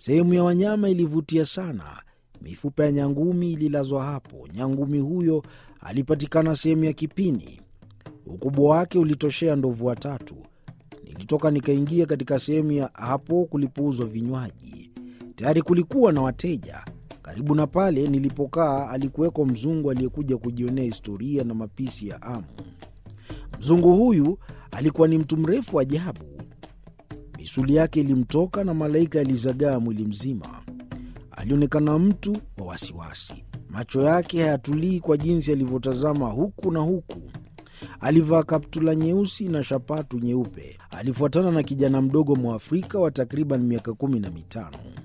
Sehemu ya wanyama ilivutia sana. Mifupa ya nyangumi ililazwa hapo. Nyangumi huyo alipatikana sehemu ya kipini. Ukubwa wake ulitoshea ndovu watatu. Nilitoka nikaingia katika sehemu ya hapo kulipouzwa vinywaji. Tayari kulikuwa na wateja. Karibu na pale nilipokaa alikuweko mzungu aliyekuja kujionea historia na mapishi ya Amu. Mzungu huyu alikuwa ni mtu mrefu ajabu. Misuli yake ilimtoka na malaika yalizagaa mwili mzima. Alionekana mtu wa wasiwasi. Macho yake hayatulii kwa jinsi alivyotazama huku na huku. Alivaa kaptula nyeusi na shapatu nyeupe. Alifuatana na kijana mdogo Mwafrika wa takriban miaka kumi na mitano.